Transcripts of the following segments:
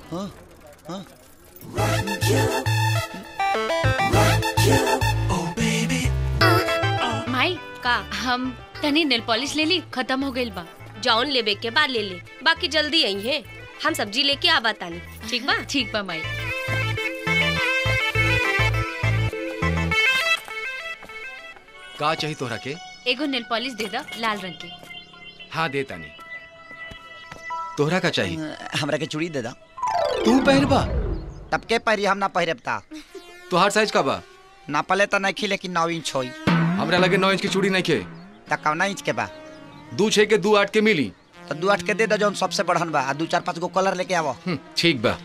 हाँ हाँ माई का हम तनी नेल पॉलिश ले ली खत्म हो गइल बा जौन लेबे के बाद ले ले बाकी जल्दी आई है हम सब्जी लेके आवा तानी ठीक बा ठीक बा माई का चाहिए तोहरा के एगो नेल पॉलिश दे दा लाल रंग के हाँ दे तानी तोहरा का चाहिए हमरा के चूड़ी दे दा तू पहनबा तब के पहरी हम ना पहिरब ता तोहार साइज का बा ना पले तो नहीं खी लेकिन नौ इंच होई हमरा लगे नौ इंच की चूड़ी नहीं खे त कौना इंच के बा दू छे के दू आठ के मिली तो दू आठ के दे दो जौन सबसे बढ़न बा आ दू चार पाँच गो कलर लेके आवो हम्म, ठीक बा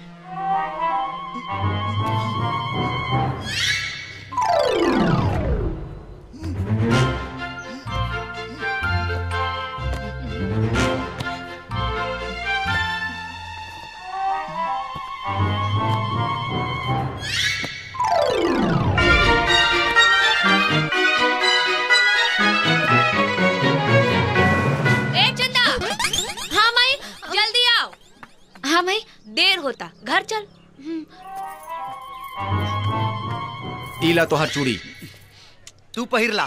ए चंदा हाँ माई जल्दी आओ हाँ माई देर होता घर चल ईला तोहार चूड़ी तू पहिर ला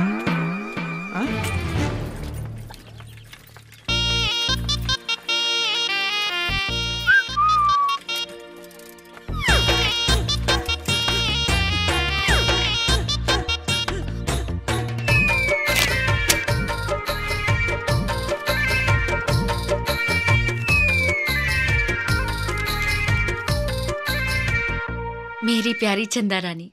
मेरी प्यारी चंदा रानी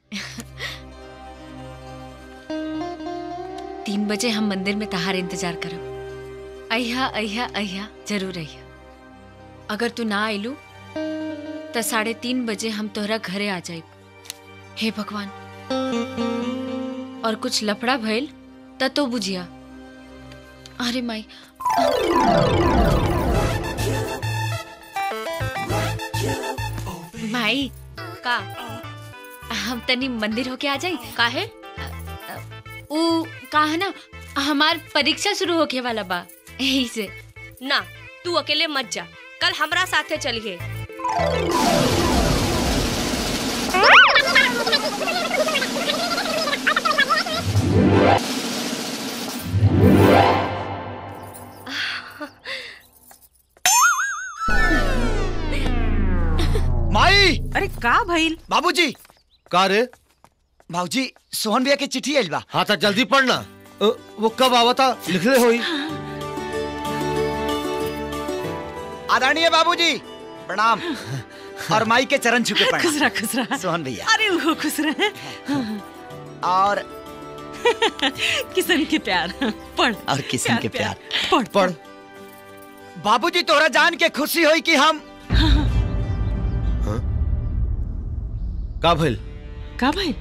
तीन बजे हम मंदिर में तहार इंतजार करब अहिया अहिया अहिया जरूर अहिया अगर तू ना आइलू तो साढ़े तीन बजे हम तोहरा घरे आ जाइब हे भगवान और कुछ लफड़ा भइल त तो बुझिया अरे माई माई का हम तनी मंदिर होके आ जाई काहे ऊ का है ना हमार परीक्षा शुरू होके वाला बा यही से ना तू अकेले मत जा कल हमरा साथे चलिए माई अरे का भइल बाबूजी का रे बाबूजी सोहन भैया के चिट्ठी आइल बा हाँ तो जल्दी पढ़ना अ, वो कब आवता लिखले होई आदरणीय बाबूजी प्रणाम और माई के चरण छू के खुश प्रणाम रहा खुश रहा सोहन भैया अरे वो खुश रहे और किशन के प्यार पढ़ और किशन के प्यार पढ़ पढ़ बाबूजी तोरा जान के खुशी होई कि हम का भइल का भइल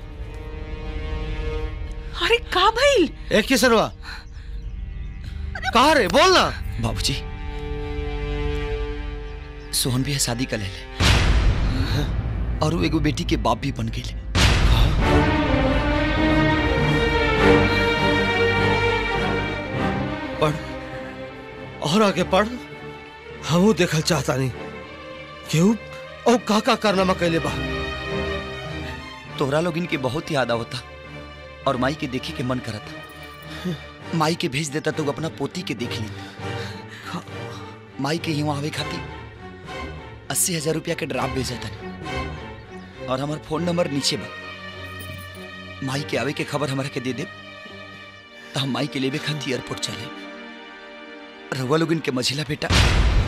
अरे का भइल एक किसनवा कहा रे बोल ना बाबूजी सोहन भैया शादी कर ले और वो एगो बेटी के बाप भी बन गए पढ़ और आगे पढ़ हमू देखल चाहता नहीं क्यों और का का कारनामा कैले बा तोहरा लोग इनके बहुत याद आवता और माई के देखे के मन करता माई के भेज देता तो अपना पोती के देख ली माई के यहाँ आवे खातिर अस्सी हजार रुपया के ड्राफ्ट भेजा था और हमार फोन नंबर नीचे बा माई के आवे के खबर हमारा के दे दे तो हम माई के लेवे खातिर एयरपोर्ट चले रउआ लोग इनके मझिला बेटा